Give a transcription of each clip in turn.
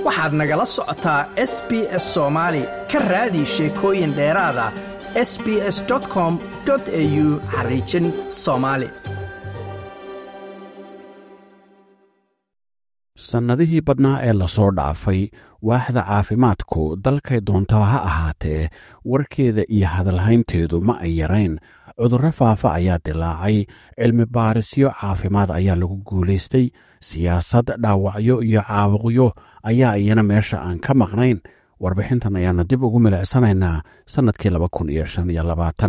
waxaad nagala socotaa s b s soomaali ka raadi sheekooyin dheeraada s b s com au xariijin soomaali sannadihii badnaa ee lasoo dhaafay waaxda caafimaadku dalkay doontaba ha ahaatee warkeeda iyo hadalhaynteedu ma ay yarayn cudurro faafa ayaa dilaacay cilmi baarisyo caafimaad ayaa lagu guulaystay siyaasad dhaawacyo iyo caabuqyo ayaa iyana meesha aan ka maqnayn warbixintan ayaana dib ugu milicsanaynaa sannadkii laba kun iyo shan iyo labaatan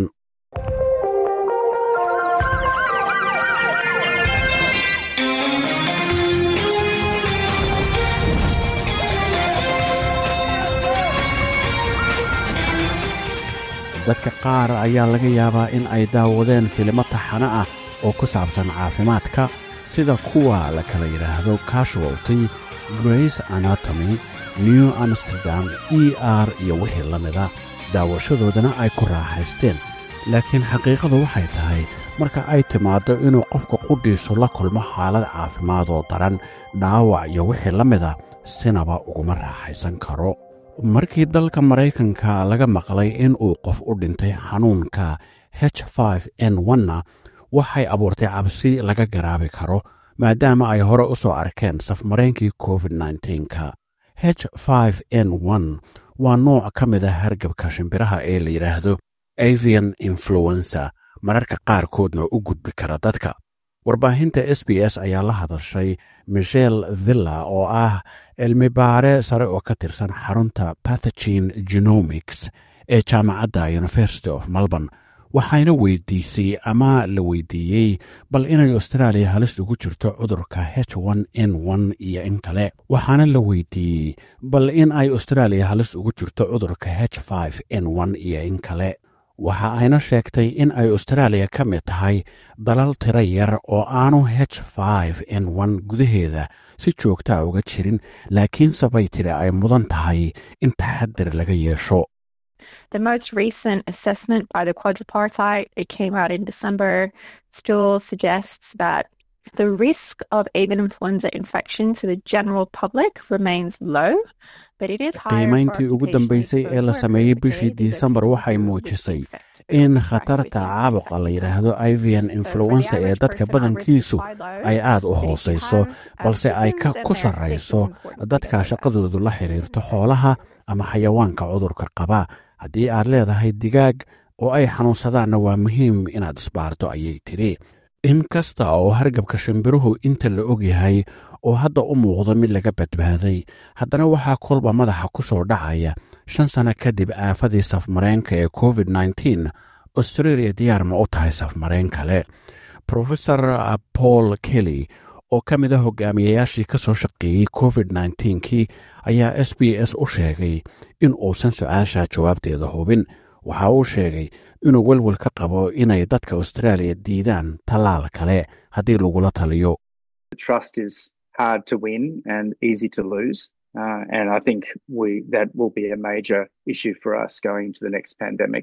dadka qaar ayaa laga yaabaa in ay daawadeen filimo taxano ah oo ku saabsan caafimaadka sida kuwa la kala yidhaahdo casualty grace anatomy new amsterdam e r iyo wixii la mida daawashadoodana ay ku raaxaysteen laakiin xaqiiqadu waxay tahay marka ay timaaddo inuu qofka qudhiisu la kulmo xaalad caafimaad oo daran dhaawac iyo wixii la mida sinaba uguma raaxaysan karo markii dalka maraykanka laga maqlay in uu qof u dhintay xanuunka h n na waxay abuurtay cabsi laga garaabi karo maadaama ay hore u soo arkeen safmaraynkii covid nka h n waa nooc ka mid a hargabka shimbiraha ee la yidhaahdo avian influenza mararka qaarkoodna u gudbi kara dadka warbaahinta s b s ayaa la hadashay michel villa oo ah cilmi baare sare oo ka tirsan xarunta pathogen genomics ee jaamacadda university of melbourne waxayna weydiisay ama la weydiiyey bal inay australia halis ugu jirto cudurka h n iyo in kale waxaana la weydiiyey bal in ay australia halis ugu jirto cudurka h n iyo in kale waxa ayna sheegtay in ay austraaliya ka mid tahay dalal tiro yar oo aanu h n gudaheeda si joogtaa uga jirin laakiinse bay tiri ay mudan tahay in taxadir laga yeesho The most recent assessment by the quadripartite, it came out in December, still suggests that the risk of avian influenza infection to the general public remains low. qiimayntii ugu dambaysay ee la sameeyey bishii disembar waxay muujisay in khatarta caabuqa la yidhaahdo ivian influensa ee dadka badankiisu ay aad u hoosayso balse ay ku sarrayso dadka shaqadoodu la xidhiirto xoolaha ama xayawaanka cudurka qaba haddii aad leedahay digaag oo ay xanuunsadaanna waa muhiim inaad isbaarto ayay tidhi in kasta oo hargabka shimbiruhu inta la og yahay oo hadda u muuqdo mid laga badbaaday haddana waxaa kolba madaxa ku soo dhacaya shan sanno kadib aafadii safmareenka ee covid nteen australia diyaar ma u tahay safmareen kale profesor paul kelly oo ka mid a hogaamiyayaashii ka soo shaqeeyey covid kii ayaa s b s u sheegay in uusan su-aasha jawaabteeda hubin waxa uu sheegay inuu welwel ka qabo inay dadka australia diidaan tallaal kale haddii lagula taliyo hard to win and easy to lose. Uh, and I think we that will be a major issue for us going into the next pandemic.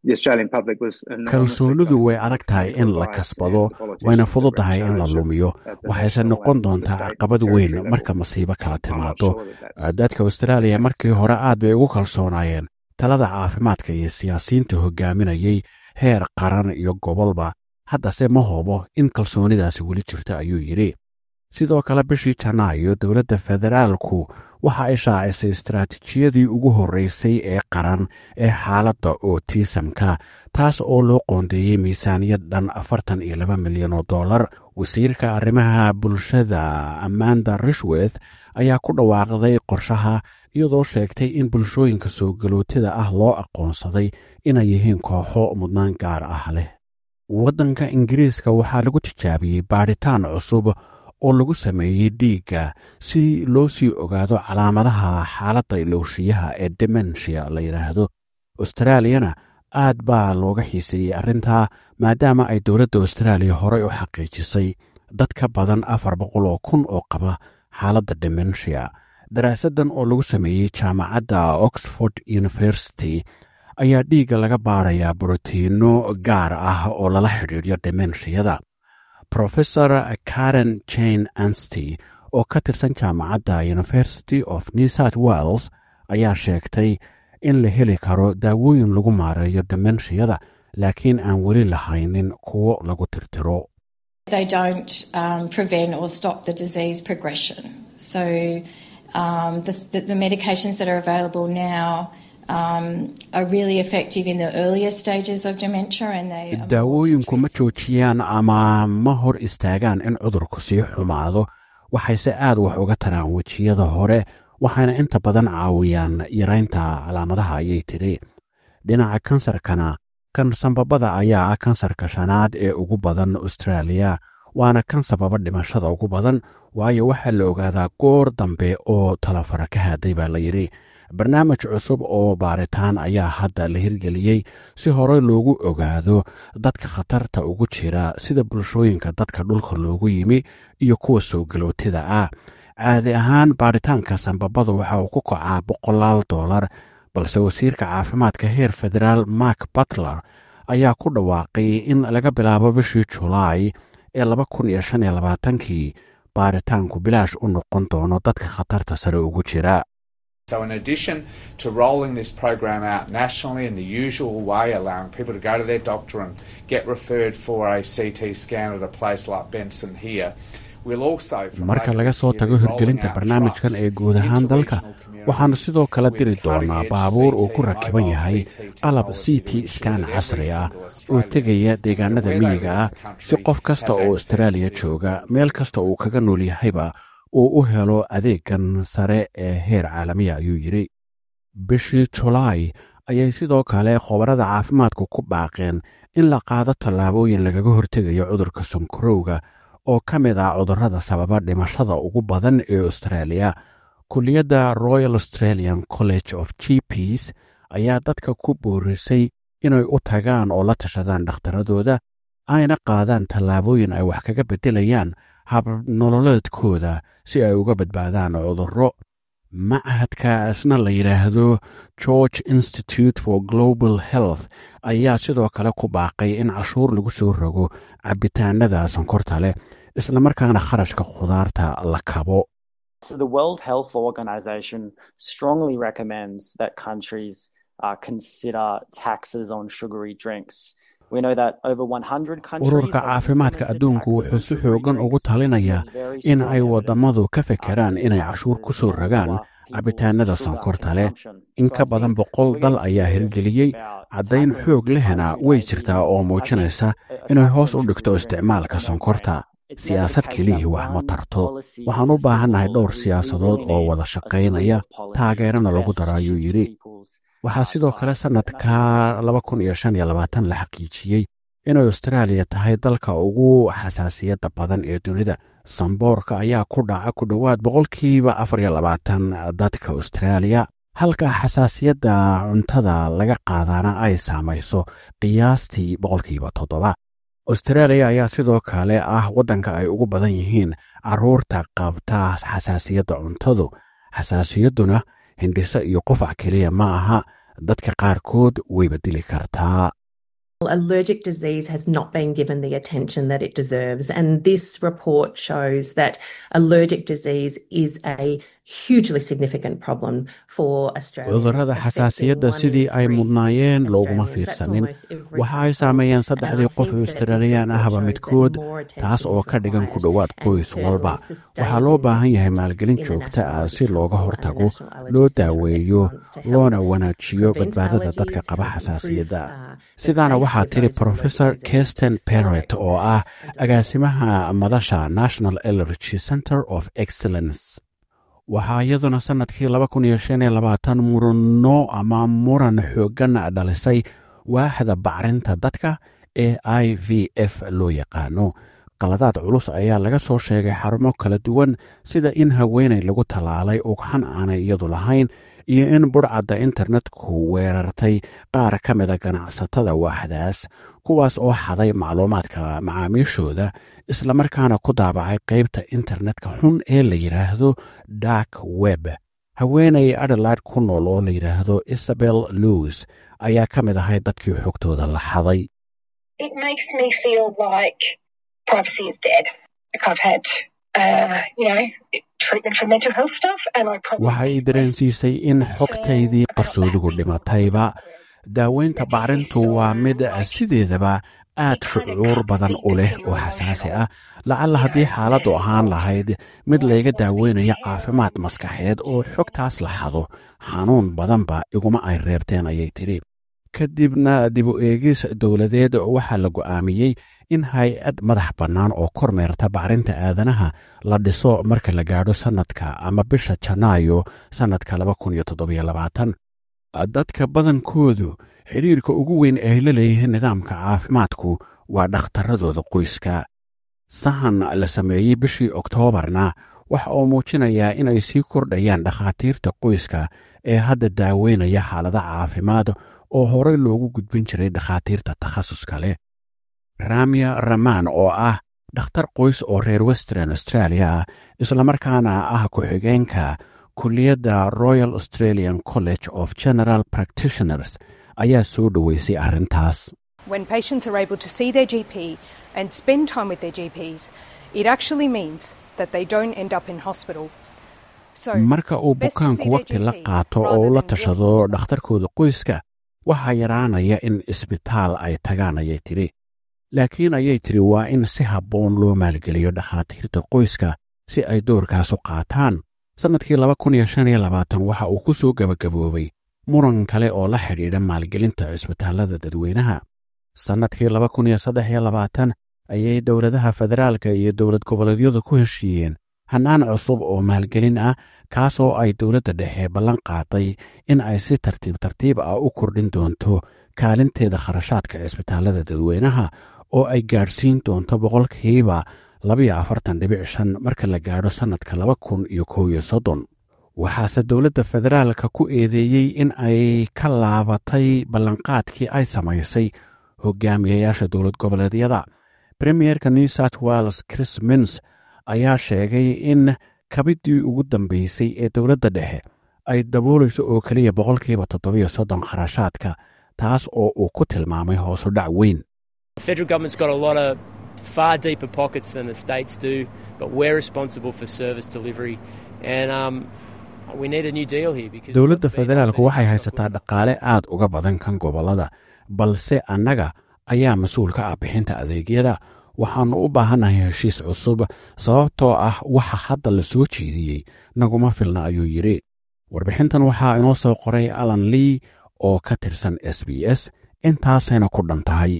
kalsoonidu way adag tahay in la kasbado wayna fududahay in la lumiyo waxayse noqon doontaa caqabad weyn marka masiibo kala timaado dadka austraaliya markii hore aad bay ugu kalsoonaayeen talada caafimaadka iyo siyaasiyiinta hogaaminayay heer qaran iyo gobolba haddase ma hubo in kalsoonidaasi weli jirto ayuu yidhi sidoo kale bishii janaayo dowladda federaalku waxa ay shaacisay istaraatiijiyadii ugu horreysay ee qaran ee xaaladda ootisamka taas oo loo qoondeeyey miisaaniyad dhan afartan iyo laba milyan oo dollar wasiirka arrimaha bulshada amanda rishweth ayaa ku dhawaaqday qorshaha iyadoo sheegtay in bulshooyinka soo galootida ah loo aqoonsaday inay yihiin kooxo mudnaan gaar ah leh waddanka ingiriiska waxaa lagu tijaabiyey baadhitaan cusub oo lagu sameeyey dhiigga si loo sii ogaado calaamadaha xaaladda ilowshiyaha ee demensia la yidhaahdo austraaliyana aad baa looga xiiseeyey arrintaa maadaama ay dowladda austraaliya horey u xaqiijisay dad ka badan afar boqol oo kun oo qaba xaaladda demensia daraasaddan oo lagu sameeyey jaamacadda oxford university ayaa dhiigga laga baarayaa brotiinno gaar ah oo lala xidhiidyo demenshiyada profesor karen jane ansty oo ka tirsan jaamacadda university of new south wales ayaa sheegtay in la heli karo daawooyin lagu maareeyo demenshiyada laakiin aan weli lahaynin kuwo lagu tirtiro They don't um, prevent or stop the disease progression. So um, the, the, the medications that are available now um, are really effective in the earlier stages of dementia and they are more to daawooyinku ma treat joojiyaan ama ma hor istaagaan in cudurku sii xumaado waxayse aad wax uga taraan wejiyada hore waxayna inta badan caawiyaan yaraynta calaamadaha ayay tidhi dhinaca kansarkana kan sanbabada ayaa ah kansarka shanaad ee ugu badan austraaliya waana kan sababa dhimashada ugu badan waayo waxaa la ogaadaa goor dambe oo talafara ka haaday baa la yidhi barnaamij cusub oo baaritaan ayaa hadda la hirgeliyey si hore loogu ogaado dadka khatarta ugu jira sida bulshooyinka dadka dhulka loogu yimi iyo kuwa soo galootida ah caadi ahaan baaritaanka sanbabada waxa uu ku kacaa boqolaal dollar balse wasiirka caafimaadka heer federaal mark butler ayaa ku dhawaaqay in laga bilaabo bishii julaay ee laba kun iyo shan iyo labaatankii baaritaanku bilaash u noqon doono dadka khatarta sare ugu jira So, in addition to rolling this program out nationally in the usual way, allowing people to go to their doctor and get referred for a CT scan at a place like Benson here, we'll also, from marka later laga this soo year, tago be rolling hirgelinta out barnaamijkan trucks ee guud ahaan into dalka regional waxaanu communities sidoo kale with diri doonaa cutting-edge baabuur uu CT ku and rakiban mobile yahay CT qalab technology c to t ensure scan that every casri ah single oo Australian, tegaya deegaanada where they miyiga live ah in the country, si qof kasta has oo access austraaliya to this jooga meel kasta uu kaga nool yahayba uu u helo adeegan sare ee heer caalamiya ayuu yidhi bishii julaay ayay sidoo kale khubarada caafimaadku ku baaqeen in la qaado tallaabooyin lagaga hortegayo cudurka sonkorowga oo ka mid ah cudurrada sababa dhimashada ugu badan ee australia kulliyadda royal australian college of gps ayaa dadka ku boorisay inay u tagaan oo la tashadaan dhakhtaradooda ayna qaadaan tallaabooyin ay wax kaga beddelayaan habnololeedkooda si ay uga badbaadaan cudurro machadka isna la yidhaahdo george institute for global health ayaa sidoo kale ku baaqay in cashuur lagu soo rogo cabitaanada sonkorta leh islamarkaana kharashka khudaarta la kabo So the World Health Organization strongly recommends that countries uh, consider taxes on sugary drinks. We know that over 100 countries ururka have caafimaadka implemented adduunku taxes on wuxuu si sugary xoogan ugu drinks. talinayaa There's very in strong ay evidence, wadammadu ka uh, fekeraan that inay these cashuur ku taxes soo can rogaan lower people's cabitaanada sugar sonkorta leh consumption. in So ka I badan think boqol we're dal getting ayaa serious hirgeliyey about caddayn tackling xoog lehna undue way jirtaa oo diabetes. I think muujinaysa a- a inay tax hoos on u dhigto sugary drinks is a isticmaalka no-brainer. sonkorta It's never the siyaasad case kelihii that wax ma one tarto policy waxaan is u a baahannahay silver dhowr bullet. We siyaasadood really oo need wada a slew shaqaynaya of policies taageerana to lagu best daro ayuu shift yidhi people's waxaa uh, sidoo kale lives. And I sannadka think laba kun iyo shan iyo labaatan la xaqiijiyey inay austraaliya tahay dalka ugu xasaasiyadda badan ee dunida samboorka ayaa ku dhaca ku dhowaad boqolkiiba afar iyo labaatan dadka austraaliya halka xasaasiyadda cuntada laga qaadaana ay saamayso qiyaastii boqolkiiba toddoba austraaliya ayaa sidoo kale ah waddanka ay ugu badan yihiin carruurta qabta xasaasiyadda cuntadu xasaasiyadduna hindhiso iyo qufac keliya ma aha dadka qaarkood wayba dili kartaa Allergic disease has not been given the attention that it deserves. And this report shows that allergic disease is a hugely significant problem for Australia. cudurrada xasaasiyadda sidii ay mudnaayeen looguma fiirsanin waxa ay saameeyeen saddexdii qof ee australiyaan ahba midkood taas oo ka dhigan ku dhowaad qoys walba waxaa loo baahan yahay maalgelin joogta ah si looga hortago loo daaweeyo loona wanaajiyo badbaadada dadka qaba xasaasiyadda sidaana waxaa tiri professor kirsten perret oo ah agaasimaha madasha national allergy center of excellence waxaa iyaduna sannadkii laba kun iyo shan iyo labaatan murano ama muran xooggan dhalisay waaxda bacrinta dadka ee i v f loo yaqaano qaladaad culus ayaa laga soo sheegay xarumo kala duwan sida in haweenay lagu tallaalay ugxan aanay iyadu lahayn iyo in budhcadda internetku weerartay qaar ka mida ganacsatada waaxdaas kuwaas oo xaday macluumaadka macaamiishooda islamarkaana ku daabacay qaybta internetka xun ee la yidhaahdo dark web haweenay adelaide ku nool oo la yidhaahdo isabel lewis ayaa ka mid ahay dadkii xogtooda la xaday it makes me feel like privacy is dead. Like I've had waxay dareensiisay in xogtaydii qarsoodugu dhimatayba daaweynta bacrintu waa mid sideedaba aad shucuur badan u leh oo xasaasi ah lacalla haddii xaaladdu ahaan lahayd mid layga daaweynayo caafimaad maskaxeed oo xogtaas la xado xanuun badanba iguma ay reebteen ayay tidhi kadibna dib u eegis dowladeed waxaa la go'aamiyey in hay-ad madax bannaan oo kormeerta bacrinta aadanaha la dhiso marka la gaadho sannadka ama bisha janaayo sannadka dadka badankoodu xidhiirka ugu weyn ay la leeyihiin nidaamka caafimaadku waa dhakhtarradooda qoyska sahan la sameeyey bishii oktoobarna waxa uu muujinayaa inay sii kordhayaan dhakhaatiirta qoyska ee hadda daaweynaya xaalada caafimaad oo horey loogu gudbin jiray dhakhaatiirta takhasuska leh ramya ramaan oo ah dhakhtar qoys oo reer western australia ah islamarkaana ah ku-xigeenka kulliyadda royal australian college of general practitioners ayaa soo dhoweysay arrintaas When patients are able to see their GP and spend time with their GPs, it actually means that they don't end up in hospital. marka uu bukaanku waqti la qaato oo u la tashado dhakhtarkooda qoyska waxaa yaraanaya in isbitaal ay tagaan ayay tidhi laakiin ayay tidhi waa in si habboon loo maalgeliyo dhakhaatiirta qoyska si ay doorkaas u qaataan sannadkii waxa uu ku soo gebagaboobay muran kale oo la xidhiidha maalgelinta cisbitaallada dadweynaha sannadkii ayay dowladaha federaalka iyo dowlad goboleedyadu ku heshiiyeen hannaan cusub oo maalgelin ah kaasoo ay dowladda dhexe ballan qaaday in ay si tartiib tartiib ah u kordhin doonto kaalinteeda kharashaadka cisbitaallada dadweynaha oo ay gaadhsiin doonto boqolkiiba marka la gaadho sannadka waxaase dowladda federaalka ku eedeeyey in ay ka laabatay ballanqaadkii ay samaysay hogaamiyayaasha dowlad goboleedyada premierka new south wales chris mins ayaa sheegay in kabiddii ugu dambeysay ee dowladda dhexe ay daboolayso oo keliya boqolkiiba toddobiyo soddon kharashaadka taas oo uu ku tilmaamay hoosu dhac weyn far deeper pockets than the states do, but we're responsible for service delivery. And um, we need a new deal here because dowladda federaalku waxay haysataa dhaqaale aad uga badan kan gobollada balse annaga ayaa mas-uul ka ah bixinta adeegyada waxaannu u baahannahay heshiis cusub sababtoo ah waxa hadda la soo jeediyey naguma filna ayuu yidhi warbixintan waxaa inoo soo qoray alan lee oo ka tirsan s b s intaasayna ku dhan tahay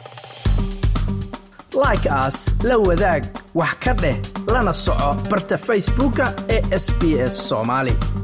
like aas la wadaag wax ka dheh lana soco barta facebooka ee sb s soomaali